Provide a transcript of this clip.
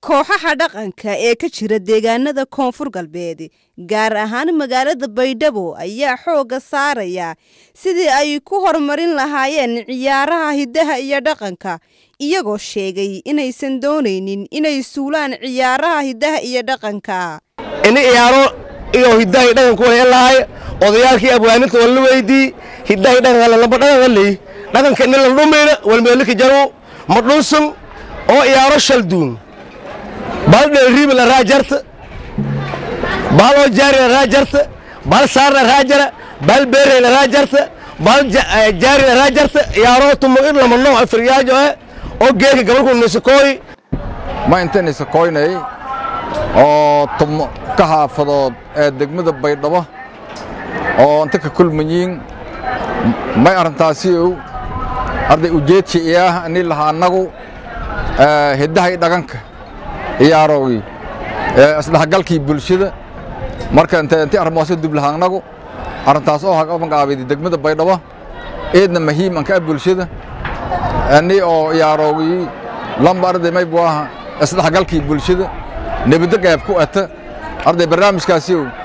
kooxaha dhaqanka ee ka jira deegaanada koonfur galbeed gaar ahaan magaalada baydhabo ayaa xoogga saaraya sidii ay ku horumarin lahaayeen ciyaaraha hiddaha iyo dhaqanka iyagoo sheegay inaysan doonaynin inay suulaan ciyaaraha hiddaha iyo dhaqanka ini ciyaaro iyo hiddahay dhaqanku wala lahay odayaalkii abwaaninta wala weydii hiddahay dhaqanka lamba dhaqanka leey dhaqanka in la dhumayna walmeelika jaro ma dhunsun oo ciyaaro shalduun bal dheeriiba la raajarta bal oo jaari la raajarta bal saar la raajara bal beere la raajarta bal jaari la raajarta ciyaaro tumo in lama nooc afriyaajo eh oo geeka gabalku nisakooy ma inta nisakooynay oo tumo ka haafadood ee degmada baydhabo oo inta ka kulmayiin may arrintaasi ow arday ujeedsi iyaah ini lahaa annagu hiddahay dhaqanka ciyaarowgii isdhexgalkii bulshada marka inti arrimoose dublaha annagu arrintaas oo haqabangaabaydi degmada baydhabo eedna muhiim anka ah bulshada ani oo ciyaarowgii lamba arday maybu aha isdhexgalkii bulshada nebadda qayb ku ata arday barnaamijkaasi ow